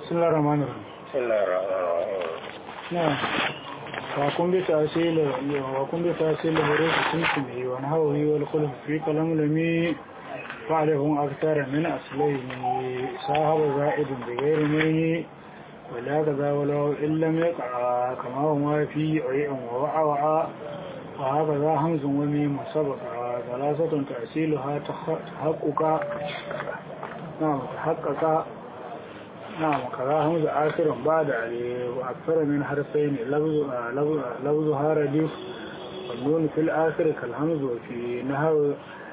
بسم الله الرحمن الرحيم بسم الله الرحمن الرحيم نعم وكن بتأصيل وكن بتأصيل حروف سمسمه ونحوه والخلف في كلام لمي فعلهم أكثر من أصلين صاحب زائد بغير منه ولا كذا ولو إن لم يقع كما هو في عيء ووعى وعى وهكذا همز وميم سبق ثلاثة تأصيلها تحقق نعم تحقق نعم كذا همز آخر بعد وأكثر من حرفين لفظ لفظ لفظها رديف والنون في الآخر كالهمز وفي نحو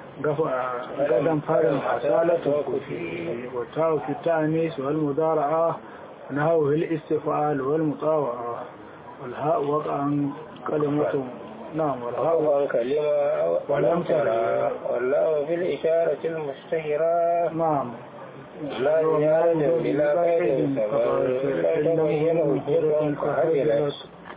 قدم فارم أصالة وفي والتاء في التأنيس والمضارعة ونحوه الاستفعال والمطاوعة والهاء وقعا كلمة نعم والهاء أول كلمة ولم ترى والله في الإشارة المشتهرة نعم لا زيادة بلا قيد سبب لا تبين وجود فهزلت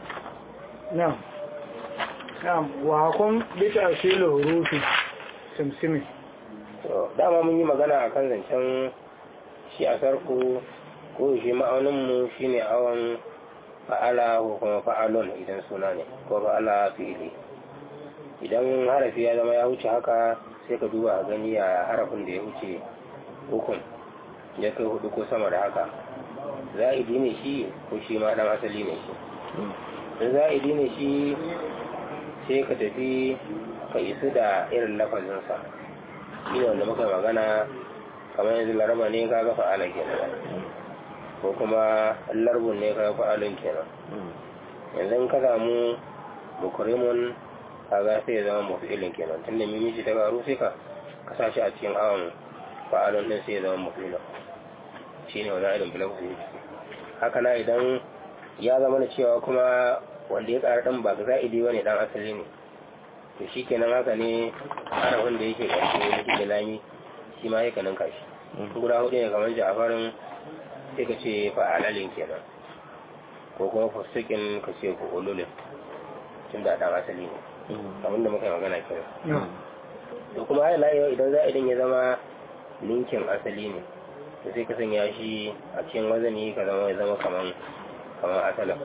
نعم نعم وحكم بتأصيل حروف سمسمي dama mun yi magana a kan zancen shi a sarku ko shi ma'auninmu shi ne awon fa'ala ko kuma fa'alon idan suna ne ko fa'ala fi'ili idan harafi ya zama ya wuce haka sai ka duba a gani a harafin da ya wuce hukun ya kai hudu ko sama da haka za'idi ne shi ko shi ma dan asali ne shi in za'idi ne shi sai ka tafi ka isu da irin lafazinsa shi ne wanda muka magana kamar yanzu laraba ne ka ga fa'ala kenan ko kuma larbun ne ka ga fa'alun kenan yanzu ka samu mukrimun kaga sai ya zama mafi'ilin kenan tunda mimiji ta garu sai ka kasa shi a cikin awon fa'alun din sai ya zama mafi'ilin shi ne wani irin bilan kusa haka na idan ya zama da cewa kuma wanda ya ƙara ɗan ba ga za'idi ba ne ɗan asali ne to shi kenan haka ne harafin da yake ƙarshe na ke lami shi ma ya kanin kashi guda hudu ne kamar ja'afarin sai ka ce fa'alalin kenan ko kuma fusikin ka ce ko ululin tun da ɗan asali ne abin da muka yi magana kenan to kuma har layewa idan za'idin ya zama linkin asali ne to sai ka sanya shi a cikin wazani ka zama ya zama kaman kaman asalin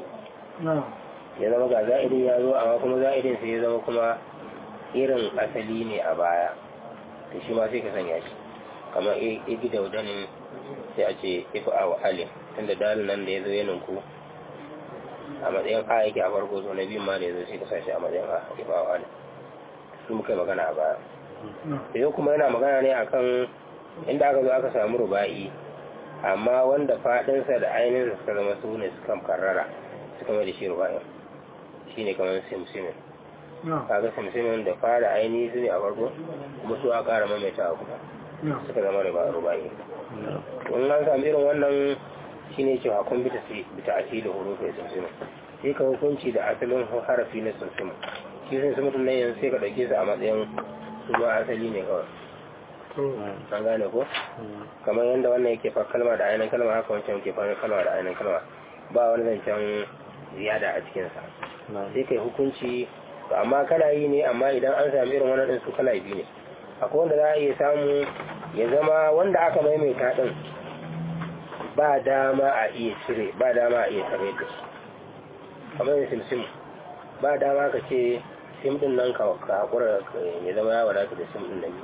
ya zama ga za'idin ya zo amma kuma za'idin sai ya zama kuma irin asali ne a baya to shi ma sai ka sanya shi kamar igi daudanin sai a ce ifa a wa alin tunda dalin nan da ya zo ya ninku a matsayin a yake a farko to na biyun ma da ya zo sai ka sa shi a matsayin a ifa a wa alin su muka yi magana a baya yau kuma yana magana ne akan inda aka zo aka samu ruba'i amma wanda fadinsa da ainihin suka zama su ne suka karrara suka mai da shi ruba'in shi ne kamar simsimin kaga simsimin da fara ainihi su ne a farko kuma su a kara maimaita a kuma suka zama ruba'i in an sami irin wannan shi ne cewa kun bita asili hurufin simsimin sai ka hukunci da asalin harafi na simsimin shi simsimin nan yanzu sai ka ɗauke su a matsayin su ma asali ne kawai an gane ko kamar yadda wannan yake fa kalma da ainihin kalma haka wancan yake fa kalma da ainihin kalma ba wani zancen ziyada a cikinsa sai kai hukunci amma kala yi ne amma idan an sami irin wannan su kala biyu ne akwai wanda za a iya samu ya zama wanda aka maimaita din ba dama a iya cire ba dama a iya tare da su kamar yin simsim ba dama ka ce sim din nan ka hakura ya zama ya wadata da sim din nan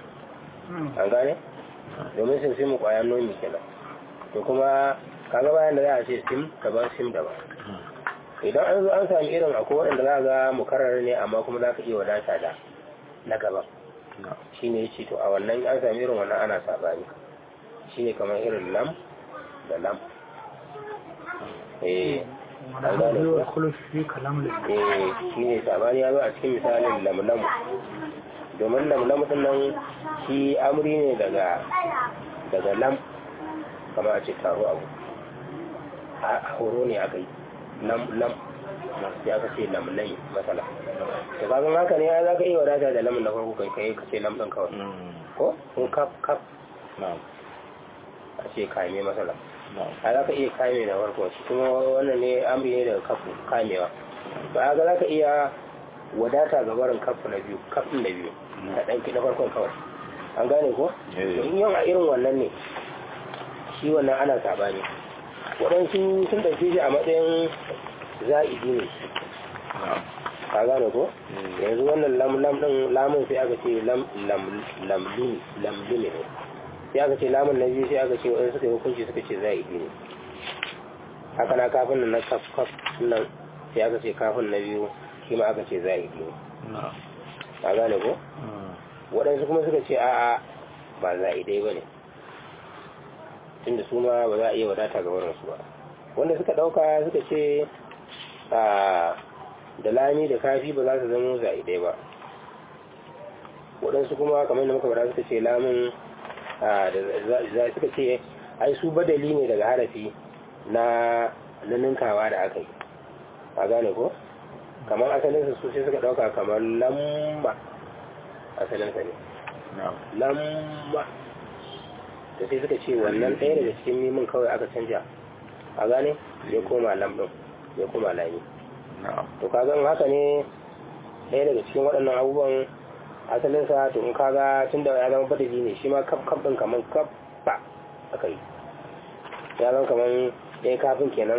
an gane domin sim sim kwayan nomi kenan to kuma kaga bayan da za a ce sim daban sim daban idan an zo an sami irin akwai waɗanda za ga mukarrar ne amma kuma za ka iya wadata da na gaban shi ne ce to a wannan an sami irin wannan ana sabani shi ne kamar irin lam da lam eh an gane ko eh shi ne sabani ya zo a cikin misalin lam lam domin lam din nan shi amri ne daga daga lam kama a ce taro abu a horo ne aka yi lam lam sai aka ce lam lai matsala da kagan haka ne za ka iya wadata da lam na farko kai kai ka ce lam din kawai ko ko kaf kaf a ce kame matsala a za ka iya kame na farko shi kuma wannan ne amri ne daga kaf kamewa ba ga za ka iya wadata ga barin kaf na biyu kaf na biyu ka ɗauki na farkon kawai an gane ko in yau a irin wannan ne shi wannan ana sabani waɗansu sun ɗauke shi a matsayin za'idi ne ka gane ko yanzu wannan lam lam ɗin lamun sai aka ce lam lam lamlimi lamlimi ne sai aka ce lamun na biyu sai aka ce waɗansu suka yi hukunci suka ce za'idi ne haka na kafin nan na kaf kaf nan sai aka ce kafin na biyu shi ma aka ce za'idi ne ka gane ko waɗansu kuma suka ce a'a ba za'idai ba ne tunda su ma ba za a iya wadata ga wurinsu ba wanda suka ɗauka suka ce da lami da kafi ba za su zama za'idai ba waɗansu kuma kamar da muka bada suka ce lamun da suka ce ai su badali ne daga harafi na ninkawa da aka yi a gane ko kamar asalinsa su sai suka ɗauka kamar lamma asalinsa ne lamma da sai suka ce wannan ɗaya daga cikin mimin kawai aka canja a gane ya koma lamɗin ya koma lami to kaga in haka ne ɗaya daga cikin waɗannan abubuwan asalinsa to in kaga tun da ya zama badali ne shi ma kaf kaf ɗin kamar kaf ba aka yi ya zama kamar ɗaya kafin kenan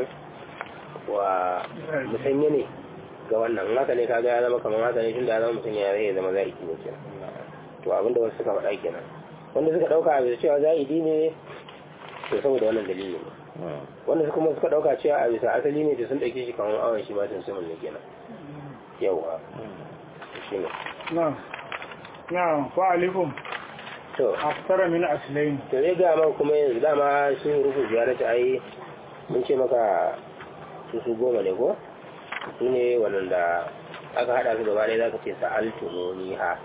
wa musanya ne ga wannan in haka ne kaga ya zama kamar haka ne tun da ya zama musanya ya zama zai ne kenan to abinda wasu suka faɗa kenan wanda suka ɗauka a bisa cewa za'idi ne to saboda wannan dalili ne wanda suka kuma suka ɗauka cewa a bisa asali ne da sun ɗauke shi kamar awon shi ba sun samun ne kenan yawwa shi ne na na fa'alikum to aftara min aslain to zai ga maka kuma yanzu dama sun rufu ziyarar ta ai mun ce maka su su goma ne ko su ne waɗanda aka haɗa su gaba ɗaya za ka ce sa'altumuni ha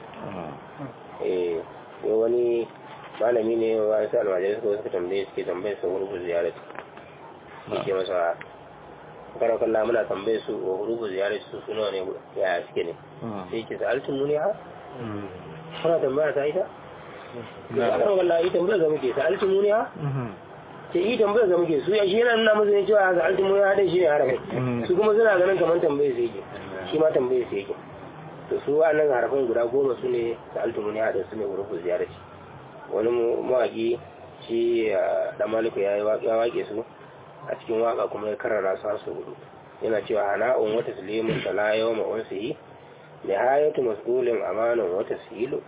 eh yau wani malami ne wa su almajirai suka suka tambaye suke tambaye su rubu ziyarar yake masa karan kalla muna tambaye su wa rubu ziyarar su suna ne ya suke ne sai yake sa altun muni ha kuna tambaya ta ita karan kalla ita tambaya ga muke sa altun muni ha ke yi tambaya ga muke su ya shi yana nuna musu ne cewa sa altun muni ha dai shi ne harafin su kuma suna ganin kamar tambaye su yake shi ma tambaye su yake to su wa'annan harafin guda goma su ne da altumuni haɗin su ne hurufin ziyarci wani mawaƙi shi da maliku ya waƙe su a cikin waƙa kuma ya karara su su hudu yana cewa hana'un wata sulimin da la yawa ma'un su yi da hayatu mas'ulin amanin wata silu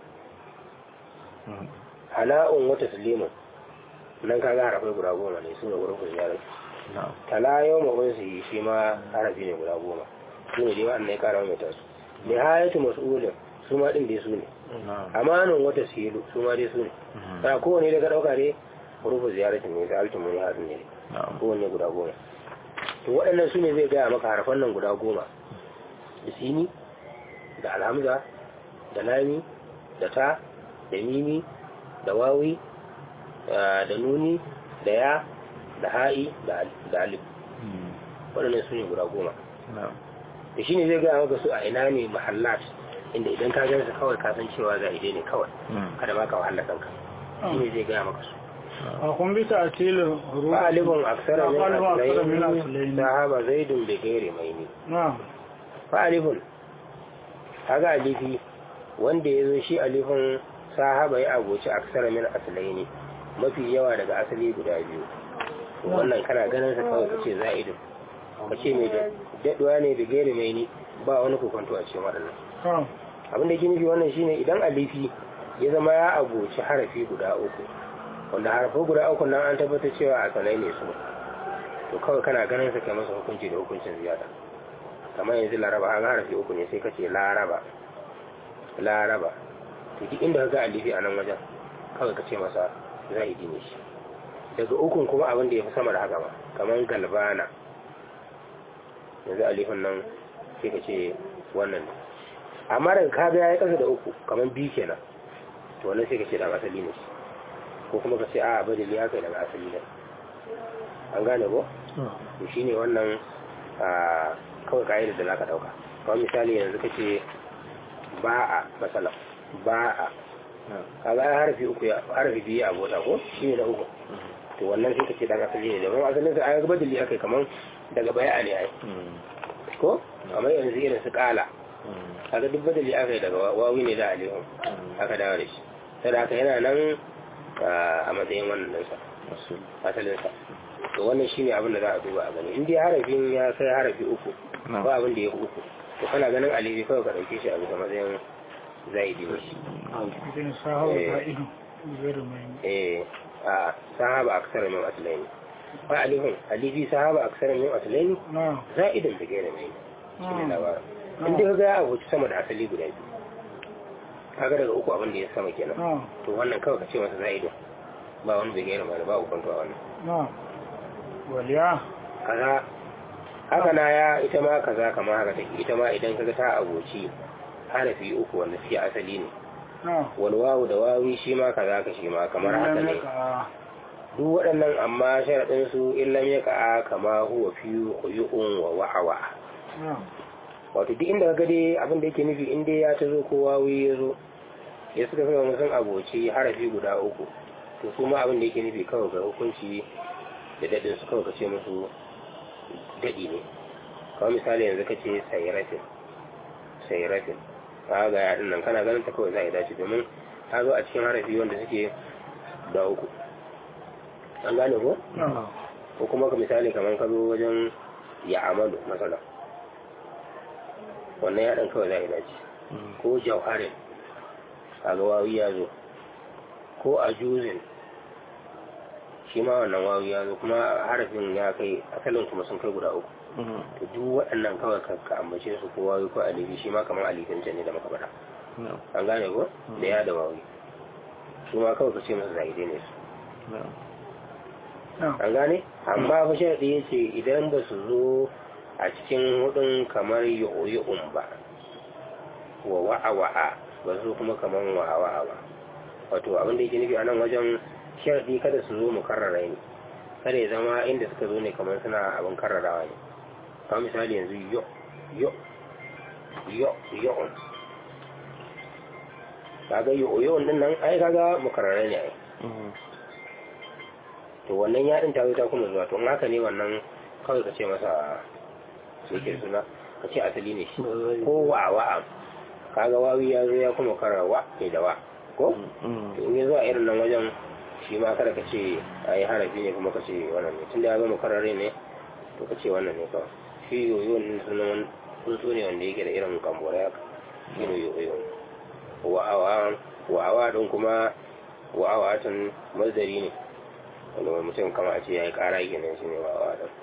hana'un wata sulimin nan kaga harafai guda goma ne su ne hurufin ziyarci tala yawa ma'un su yi shi ma harafi ne guda goma su ne dai wa'annan ya kara mai tasu nihayatu mas'ulin su ma din dai su ne amanin wata silu su ma dai su ne ta kowane daga dauka ne rufu ziyaratin ne da altin muni hadin ne kowane guda goma to waɗannan su ne zai gaya maka harfan nan guda goma da sini da alhamza da lami da ta da mimi da wawi da nuni da ya da ha'i da alif waɗannan su ne guda goma da shi ne zai gaya maka su a ina ne mahallat inda idan ka gansa kawai ka san cewa za ide ne kawai kada ma ka wahala kanka shi ne zai gaya maka su a kun bisa a tilin fa'alibun aksara min min asalaini aslaini sahaba zaidun bi gairi maini na fa'alibun kaga alifi wanda ya zo shi alifin sahaba ya agoci aksara min asalaini mafi yawa daga asali guda biyu wannan kana ganin sa kawai kace za'idun kace mai daɗuwa ne da gairi mai ni ba wani kokonto a cikin waɗannan abin da yake nufi wannan shine idan alifi ya zama ya abuci harafi guda uku wanda harafai guda uku nan an tabbatar cewa a sanai ne su to kawai kana ganin sa kai masa hukunci da hukuncin ziyada kamar yanzu laraba an harafi uku ne sai kace laraba laraba to duk inda ka ga alifi a nan wajen kawai kace masa zahidi ne shi daga ukun kuma abin da ya fi sama da haka ba kamar galbana yanzu alifin nan sai ka ce wannan ne amma daga kaga ya yi ƙasa da uku kamar biyu kenan to wannan sai ka ce dan asali ne shi ko kuma ka ce a badali ya kai daga asali ne an gane ko to shine wannan a kawai ka'ida da zaka dauka kamar misali yanzu ka ce ba'a masala ba'a kaga ai harfi uku ya harfi biyu a bota ko shine na uku to wannan sai ka ce dan asali ne domin asalin sa ai badali akai kamar daga baya ne ai ko kamar yanzu irin su kala kaga duk badali aka yi daga wawi ne da alihun aka dawo da shi sai da aka yana nan a matsayin wannan ɗinsa asalinsa to wannan shine abin da za a duba a gani in dai harafin ya kai harafi uku ba abin da ya fi uku to kana ganin alifi kawai ka ɗauke shi a bisa matsayin zaidi ne idan sahawa za'idu zai mai eh a sahaba aksara min aslaini ba alifin alifi sahaba aksara min aslaini na za'idin da gaira mai shi ne na labarin in dai ka ga ya abuci sama da asali guda biyu kaga daga uku abin da ya sama kenan na to wannan kawai ka ce masa za'idin ba wani bai gaira mai ba ukun a wannan na waliya kaza haka na ya ita ma kaza kama haka take ita ma idan kaga ta abuci harafi uku wanda suke asali ne na walwawu da wawi shi ma kaza ka shi ma kamar haka ne duk waɗannan amma sharaɗin su illam ya ka'a kama huwa fi quyu'un wa wa'awa na wato duk inda kaga dai abin da yake nufi in dai ya ta zo ko wawi ya zo ya suka fi wani sun aboci harafi guda uku to su ma abin da yake nufi kawai ga hukunci da daɗin su kawai ka ce musu daɗi ne kawai misali yanzu ka ce sayiratin sayiratin ka ga yaɗin nan kana ganin ta kawai za a yi dace domin ta zo a cikin harafi wanda suke da uku an gane ko na ko kuma ka misali kamar ka zo wajen ya amalu masala wannan yaɗin kawai za a yi dace ko jauharin kaga wawi ya zo ko a juzin shi ma wannan wawi ya zo kuma harafin ya kai asalin kuma sun kai guda uku to duk waɗannan kawai ka ka ambace su ko wawi ko alifi shi ma kamar alifin can ne da muka faɗa an gane ko da ya da wawi su ma kawai ka ce masa zaide ne su na an gane amma fa sharaɗi ya ce idan ba su zo a cikin hudun kamar yo'o'un ba wa wa'a-wa'a ba su kuma kamar wa'a-wa'a ba wato abin da yake nufi a nan wajen sharaɗi kada su zo mu karrara ne kada ya zama inda suka zo ne kamar suna abin karrarawa ne kamar misali yanzu yo yo yo yo'un kaga yo'o'un din nan ai kaga mu karrara ne ai to wannan yaɗin ta zo ta kuma zuwa to in haka ne wannan kawai ka ce masa sai ke suna ka ce asali ne shi ko wa wa kaga wawi ya zo ya kuma kara wa ke da wa ko to in ya zo a irin nan wajen shi ma kada ka ce a yi harafi ne kuma ka ce wannan ne tunda ya zama karare ne to ka ce wannan ne kawai shi yoyo ne sunan tsuntsu ne wanda yake da irin kambora haka shi ne yoyo wa'awa wa'awa din kuma wa'awa tun mazdari ne wanda wani mutum kama a ce ya yi kara kenan shi ne wa'awa din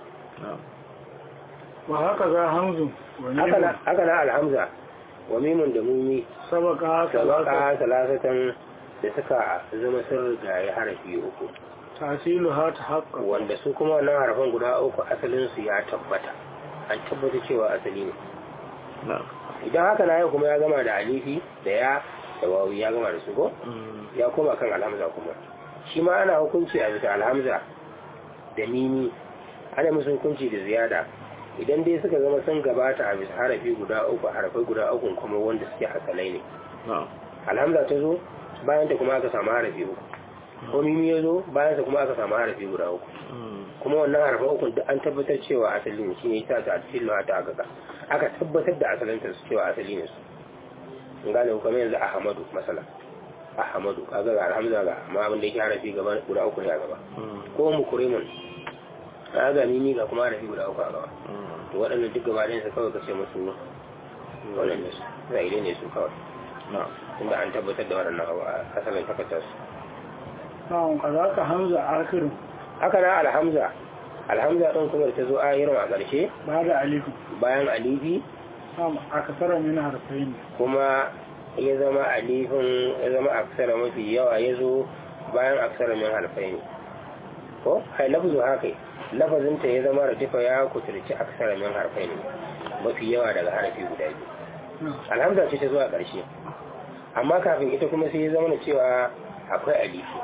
wa haka za hamzu wa haka na mimun haka na alhamza wa mimun da mumi sabaka salata sabaka salasatan da suka zama sun rigaye harafi uku tasilu ha ta haƙƙa wanda su kuma wannan harafan guda uku asalin su ya tabbata an tabbata cewa asali ne idan haka na yau kuma ya gama da alifi da ya da wawi ya gama da su ko ya koma kan alhamza kuma shi ma ana hukunci a bisa alhamza da mimi ana musu hukunci da ziyada idan dai suka zama sun gabata a bisa harafi guda uku harafai guda uku kuma wanda suke asalai ne alhamza ta zo bayan ta kuma aka samu harafi uku ko mimi ya zo bayan ta kuma aka samu harafi guda uku kuma wannan harafin uku duk an tabbatar cewa asali ne shine yasa ta cikin ta aka aka tabbatar da asalin ta su cewa asali ne su in gane kuma yanzu ahmadu masala ahmadu kaga ga alhamza ga amma abin da yake harafi gaba guda uku ne a gaba ko mukrimun kaga mimi ga kuma harafi guda uku a gaba to waɗannan duk gaba ɗayan su kawai kace musu wannan ne su zaire ne su kawai tunda an tabbatar da waɗannan abu a asalin takardar su na'am kazaka hamza akirin haka na alhamza alhamza ɗin kuma da ta zo ayirin a ƙarshe ba da alifu bayan alifi na'am akasara min harfain kuma ya zama alifin ya zama aksara mafi yawa ya zo bayan aksara min harfai ne ko hai lafzu haka lafazinta ya zama radifa ya kuturci aksara min harfai ne mafi yawa daga harafi guda biyu alhamza ce ta zuwa ƙarshe amma kafin ita kuma sai ya zama na cewa akwai alifi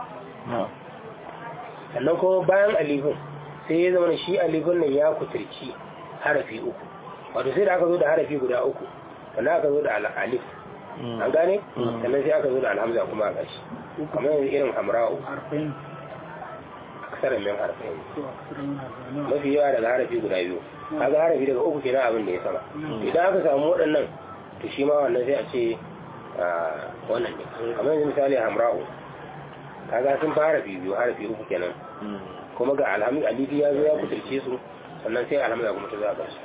sannan kuma bayan alifin sai ya zama shi alifin nan ya kuturci harafi uku wato sai da aka zo da harafi guda uku sannan aka zo da alif an gane sannan sai aka zo da alhamza kuma a ƙarshe kamar yanzu irin hamra'u harfain aksarar min harfai to akasara min harfain mafi yawa daga harafi guda biyu kaga harafi daga uku kenan abin da ya sama idan aka samu waɗannan to shi ma wannan sai a ce ah, wannan ne kamar yanzu misali hamra'u kaga sun fi harafi biyu harafi uku kenan kuma ga alhamdu alifi ya zo ya kuturce su sannan sai alhamdu kuma ta zo a ƙarshe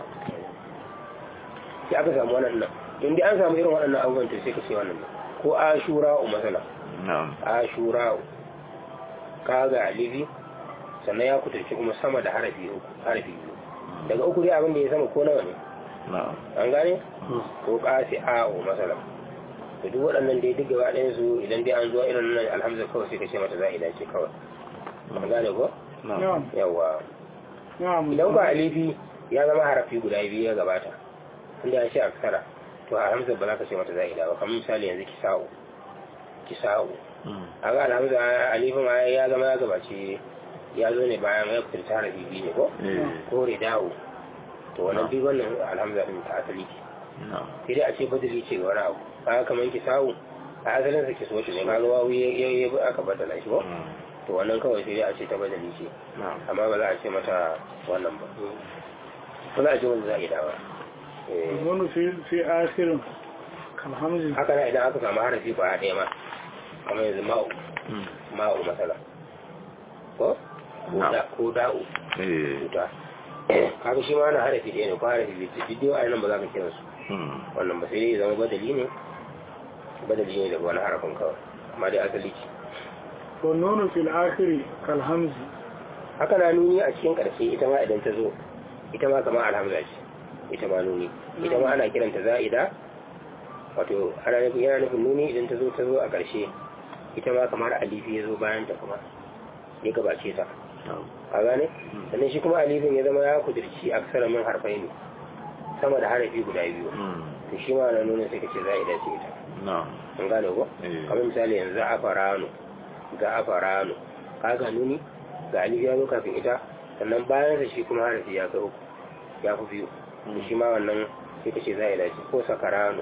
sai aka samu wannan nan in dai an samu irin waɗannan abubuwan to sai ka ce wannan nan ko ashura u masala ashura ka ga alifi sannan ya kuturce kuma sama da harafi uku harafi biyu daga uku dai abin da ya sama ko nawa ne an gane ko kasi a u masala to duk waɗannan dai duk gaba ɗayan su idan dai an zuwa irin nan alhamdu kawai sai ka ce mata za'ida ce kawai an gane ko na'am yawa na'am idan ba alifi ya zama harafi guda biyu ya gabata inda ya ce aksara to alhamza ba za ka ce mata za'ida ba kamar misali yanzu kisa'u kisa'u a ga alhamza alifin ma ya zama ya gabace ya zo ne bayan ya fitar ta harafi biyu ne ko ko rida'u to wannan duk wannan alhamza din ta asali ce sai dai a ce badali ce ga wani abu kaga kamar kisa'u a asalin sa kiso ne kaga wawu ya ya aka badala shi ko to wannan kawai sai dai a ce ta badali ce amma ba za a ce mata wannan ba ba za a ce wanda za'ida ba Eh. wani fi fi asirin kalhamzi haka na idan aka samu harafi ba ɗaya ma kamar yanzu ma'u ma'u matsala ko Ko da- ko da'u wuta kaga shi ma na harafi ɗaya ne ko harafi biyu ce duk dai nan ba za ka kira su wannan ba sai dai ya zama badali ne badali ne daga wani harafin kawai amma dai asali ce wa nunu fil akhiri kalhamzi haka na nuni a cikin ƙarshe ita ma idan ta zo ita ma kamar alhamza ce ita ma nuni ita ma ana kiranta za'ida wato ana nufin yana nufin nuni idan ta zo ta zo a ƙarshe ita ma kamar alifi ya zo bayan ta kuma ya gabace ta a gane sannan shi kuma alifin ya zama ya kudirci a kasar min harfai ne sama da harafi guda biyu to shi ma na nuna sai ka ce za'ida ce ita an gane ko Eh. kamar misali yanzu a farano ga a farano kaga nuni ga alifi ya zo kafin ita sannan bayan sa shi kuma harafi ya kai uku ya fi biyu to shi ma wannan sai ka ce za'ida ce ko sakarano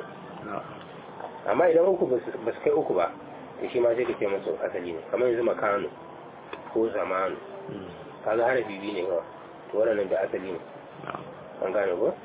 amma idan uku ba su ba su kai uku ba to shi ma sai ka ce masu asali ne kamar yanzu makano ko zamanu kaga harafi biyu ne kawai to waɗannan da asali ne an gane ko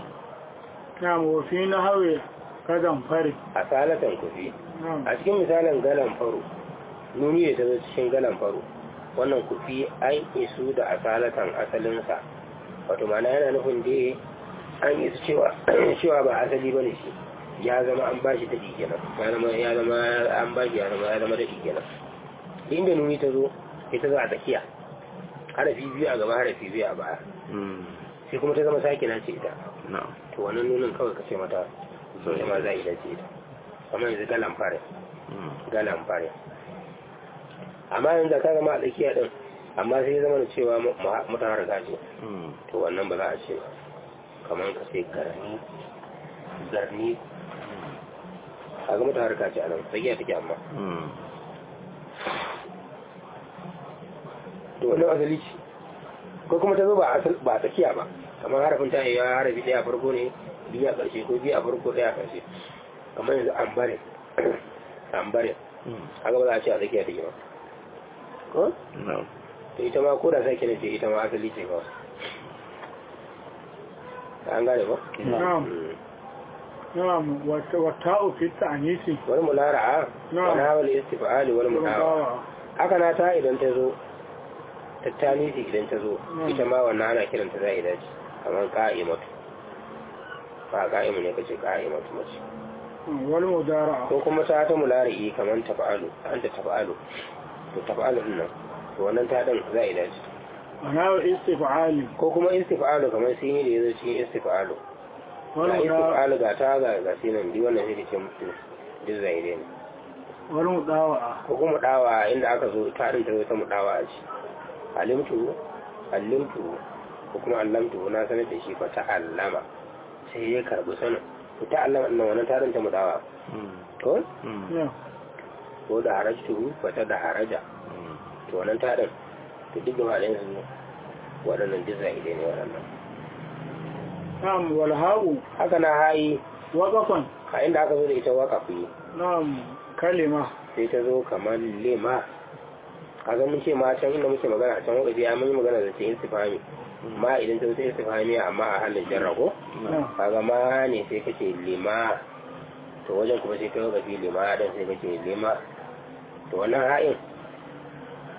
na'am wa fi nahwi kadan fari a salatan kufi na'am a cikin misalin galan faro nuni da ta zo cikin galan faro wannan kufi an isu da asalatan asalinsa wato mana yana nufin da an isu cewa cewa ba asali bane shi ya zama an bashi daɗi kenan ya zama ya zama an bashi ya zama ya zama daɗi kenan inda nuni ta zo ita zo a tsakiya harafi biyu a gaba harafi biyu a baya sai kuma ta zama sake na ce ita to wannan nunin kawai ka ce mata ita ma za a yi dace ita kamar yanzu galan fare galan fare amma yanzu ka zama a tsakiya din amma sai zama da cewa mutan harka ce to wannan ba za a ce ba kamar ka sai garni garni a ga mutan harka ce a nan tsakiya take amma to wannan asali ce ko kuma ta zo ba asal ba tsakiya ba kamar harafin ta yi harafi daya a farko ne biyu a ƙarshe ko biyu a farko daya a ƙarshe kamar yanzu ambare ambare haka ba za a ce a tsakiya take ba ko to ita ma ko da sai kina ce ita ma asali ce ba an gane ba na'am na'am wa wa ta'u fi ta'nisi wani mulara'a Na'am. wani hawal istifa'ali wani mulawa haka na ta idan ta zo tattalisi idan ta zo Mm. ita ma wannan ana kiranta za a dace kamar ka'imatu ba ka'imu ne kace ka'imatu mace wal mudara'a ko kuma ta ta mulari'i kamar tafa'alu an ta tafa'alu to tafa'alu din nan to wannan ta din za a dace ana istif'ali ko kuma istifa'alu kamar sun yi da yazo cikin istifa'alu wal ga mudara'a istifa'alu ga ta ga ga sinan di wannan sai da ce mutu duk zai ne wal mudawa'a ko kuma dawa inda aka zo ta din ta zo ta mudawa a ci alimtu allimtu ko kuma allamtu na sanar da shi fa ta'allama sai ya karbi sanin to ta'allama nan wannan tarin ta mudawa to ya ko da harajtu fa ta da haraja to wannan tarin to duk da wadannan su waɗannan duk zahide ne waɗannan na'am wal ha'u haka na hayi waqafan a inda aka zo da ita waqafi na'am kalima sai ta zo kamar lima kaga mun ce ma can inda muke magana a can wakafi ya mun yi magana da ce istifhami ma idan ta zo ta istifhami amma a halin jarra ko na'am kaga ma ne sai kace lima to wajen kuma sai kai wakafi lima dan sai kace lima to wannan ha'in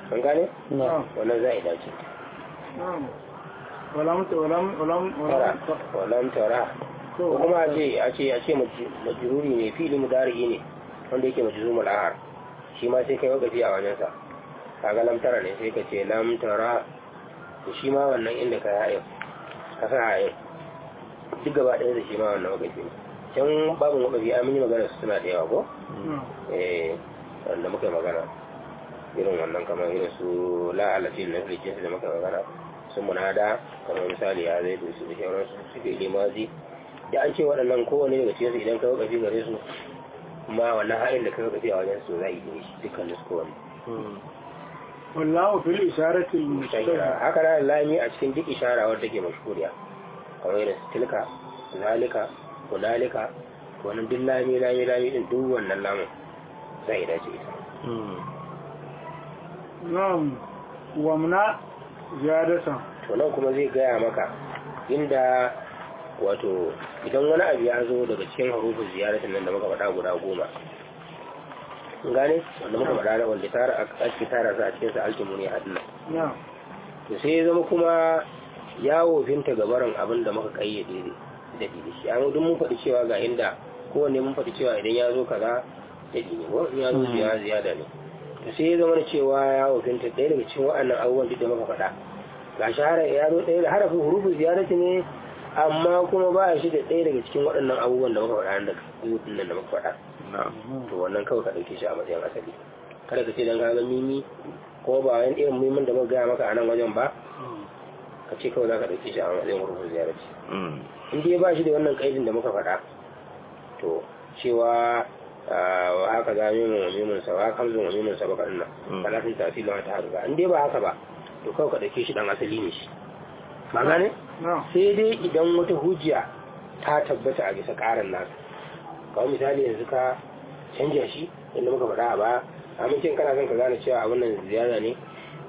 an gane na'am wannan za a dace na'am walam walam walam tara walam walam tara to ko kuma a ce a ce a ce maj- majruri ne fili mudari ne wanda yake majzumul ahar shi ma sai kai wakafi a wajen sa kaga lam tara ne sai ka ce lam tara to shi ma wannan inda ka hayo ka sa hayo duk gaba ɗaya da shi ma wannan wakafi ne can babin wakafi an yi magana su suna da yawa ko na'am eh wanda muka yi magana irin wannan kamar irin su la'alatin na filicin da muka yi magana sun munada kamar misali ya zai dusu da shauransu su fi limazi da an ce waɗannan kowane daga cikinsu idan ka wakafi gare su kuma wannan haɗin da ka wakafi a wajen su za a yi shi dukkan su kowane wallahu fil isharati al shahira mustahil haka na lami a cikin duk ishara wadda take mashhuriya kamar irin su tilka zalika hunalika wannan duk lami lami lami din duk wannan lamun zai dace ita na'am wamna ziyadatan to nan kuma zai gaya maka inda wato idan wani abu ya zo daga cikin harufin ziyaratin nan da muka faɗa guda goma Kun gane wanda muka faɗa da wanda tara ake tara su a cikin sa alkimu ne haɗin nan na'am to sai ya zama kuma ya wofinta gabaran abin da muka kayyade da da shi amma duk mun faɗi cewa ga inda kowanne mun faɗi cewa idan ya zo kaza daɗi ne ko in ya zo ziyara ziyada ne to sai ya zama da cewa ya wofinta ɗaya daga cikin waɗannan abubuwan duk da muka faɗa ga shahara ya zo ɗaya da harafin hurufin ziyarati ne amma kuma ba shi da ɗaya daga cikin waɗannan abubuwan da muka faɗa da hutun nan da muka faɗa to wannan kawai ka ɗauke shi a matsayin asali kada ka ce dan ka ga mimi ko ba wani irin mimin da muka gaya maka a nan wajen ba ka ce kawai za ka ɗauke shi a matsayin hurufin ziyarati in dai ba shi da wannan ƙaidin da muka faɗa to cewa wa haka za mimin wa mimin sa wa kamzin wa mimin sa baka nan talatin tasiri ma ta haka in dai ba haka ba to kawai ka ɗauke shi ɗan asali ne shi ba gane na'am sai dai idan wata hujja ta tabbata a bisa ƙarin nasa kawai misali yanzu ka canja shi inda muka faɗa a baya amincin kana son ka gane cewa abin nan ziyara ne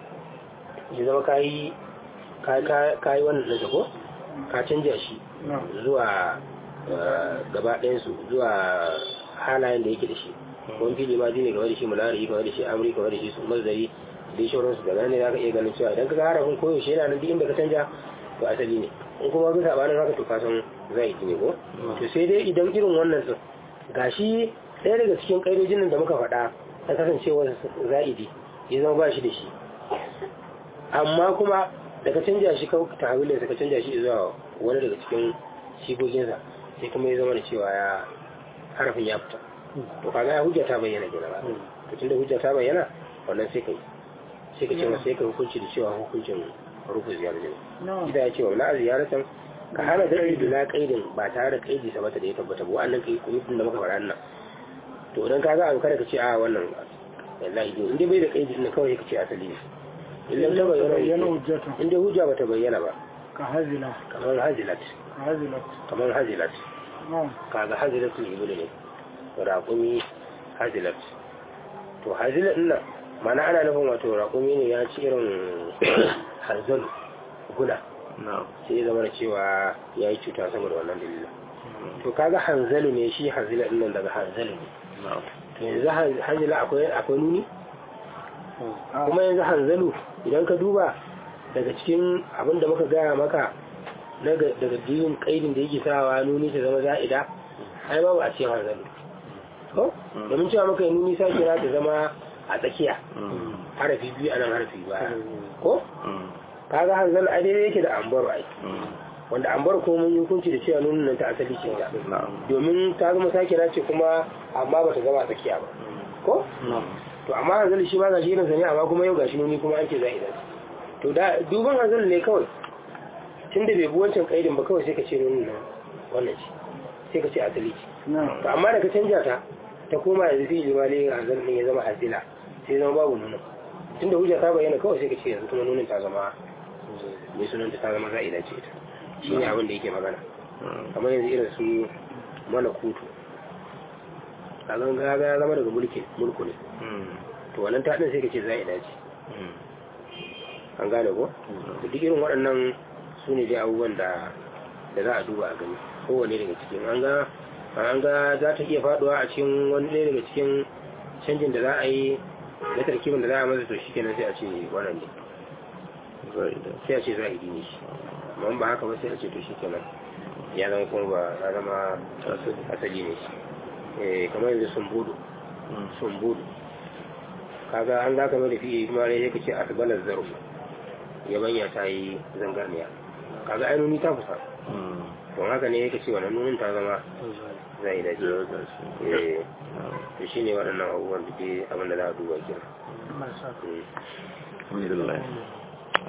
ya zama ka yi ka yi wannan ɗinsa ko ka canja shi na'am zuwa eh, gaba ɗayansu zuwa halayen da yake da shi wani fili ma ne game da shi mulari game da shi amri game da shi su mazari da ya shauransu da nan ne za ka iya ganin cewa idan ka ga harafin koyaushe yana nan duk inda ka canja to asali ne in kuma ga sabanin haka to ka san zai ne ko to sai dai idan irin wannan din gashi ɗaya daga cikin ƙa'idojin nan da muka faɗa ta kasancewa za'idi ya zama ba shi da shi amma kuma da ka canja shi kawai ta hawilin ka canja shi zuwa wani daga cikin shigoginsa sai kuma ya zama da cewa ya harafin ya fita to kaga ya hujja ta bayyana kenan ba to tunda hujja ta bayyana wannan sai kai sai ka ce masa sai ka hukunci da cewa hukuncin rufu ziyarar ne na'am ida ya ce wa na ziyaratan ka hana daɗi bila kaidin ba tare da kaidi sabata da ya tabbata ba wannan kai kuma da muka faɗa nan to idan ka ga abu kada ka ce a wannan wallahi in dai bai da kaidi ne kawai ka ce asali ne illan ta bayyana bayyana hujjatan in dai hujja bata bayyana ba ka hazila kamar hazilat ka hazilat kamar hazilat na'am kaga hazilatul ibli ne raƙumi hazilat to hazilat din nan mana ana nufin wato raƙumi ne ya ci irin hanzalu guna sai ya zama da cewa ya yi cuta saboda wannan dalilin to kaga hanzalu ne shi hanzila din nan daga hanzalu ne to yanzu han- hanzila akwai akwai nuni kuma yanzu hanzalu idan ka duba daga cikin abin da muka gaya maka daga daga dinin kaidin da yake sawa nuni ta zama za'ida ai babu a cikin hanzalu ko domin cewa maka yi nuni sa kira ta zama a tsakiya harafi biyu anan harafi baya ko kaga hanzalu ai daidai yake da ambaro ai wanda ambar ko mun yi hukunci da cewa nunin nan ta asali ce ga domin ta zama sakira ce kuma amma bata zama a tsakiya ba ko to amma hanzali shi ma ga shi irinsa ne amma kuma yau gashi nuni kuma an ce za idan to da duban hanzali ne kawai tun da bai bi wancan kaidin ba kawai sai ka ce nunin nan wannan ce sai ka ce asali ce na'am to amma da ka canja ta ta koma yanzu fi limali hanzali ne ya zama hasila sai ya zama babu nunin tun da hujja ta bayyana kawai sai ka ce yanzu kuma nunin ta zama mai sunanta ta zama za'ida ce ita shi ne abin da yake magana kamar yanzu irin su mana kutu a ganga ya zama daga mulki mulku ne to wannan ta ɗin sai ka ce za'ida ce an gane ko da duk irin waɗannan su ne dai abubuwan da da za a duba a gani kowane daga cikin an ga an ga za ta iya faduwa a cikin wani ɗaya daga cikin canjin da za a yi na tarkibin da za a masa to shi kenan sai a ce wannan ne za'ida sai a ce zahiri ne shi amma ba haka ba sai a ce to shi kenan ya zama kuma ba ya zama asali ne shi eh kamar yanzu sun budu sun budu kaga an za ka mai da fiye kuma ne ya kace asbalar zaro yabanya ta yi zangarniya kaga ainuni ta kusa don haka ne ya kace wannan nunin ta zama zai da ya gashi eh to shine waɗannan abubuwan da ke abin da za a duba kenan Allah ya sa Mm. alhamdulillah